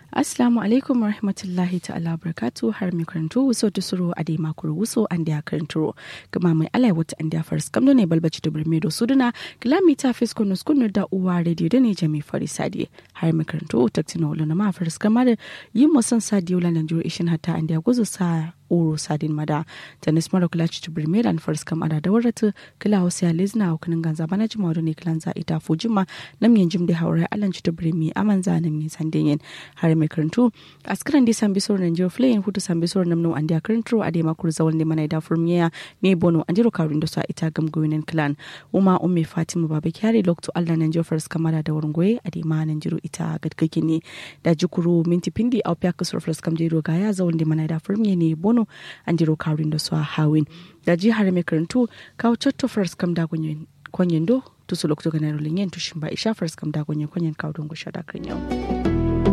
Assalamu alaikum wa rahmatullahi ta'ala barakatu har mai karanto wuso ta suro a dai makuru wuso an da karanto kuma mai alai wata an da faris kamdo ne balbaci da birme da suduna kilomita fisko nus kunu da uwa radio da ne jami fari sadi har mai karanto taktina wala na ma faris kamar yin musan sadi wala nan jiro ishin hatta an da guzu sa oro sadin mada tanis mara kula ci birme da faris kam ada da warata kila wasu ya lezna a kunin ganza bana jima da ne kilan za ita fujima nam yin jim da haure alan ci birme aman za nam yin sandin har mai karantu askaran di sambi sor nan jiro flayin hutu sambi sor nam no andi akarantu ade makur zawal ne mana da furmiya ne bono anjiro kawrin da sa ita gam goyinen clan uma umme fatima baba kyari lokto allah nan jiro fars kamara da wurin goye ade ma nan jiro ita gadgake ne da jukuru minti pindi au pya kasur fars kam jiro gaya zawal ne mana da furmiya ne bono anjiro kawrin da sa hawin da ji har mai karantu kawo chatto fars kam da gonyen konyen do tusu lokto ganaro linyen tushin ba isha fars kam da gonyen konyen kawo don gusha da kan yau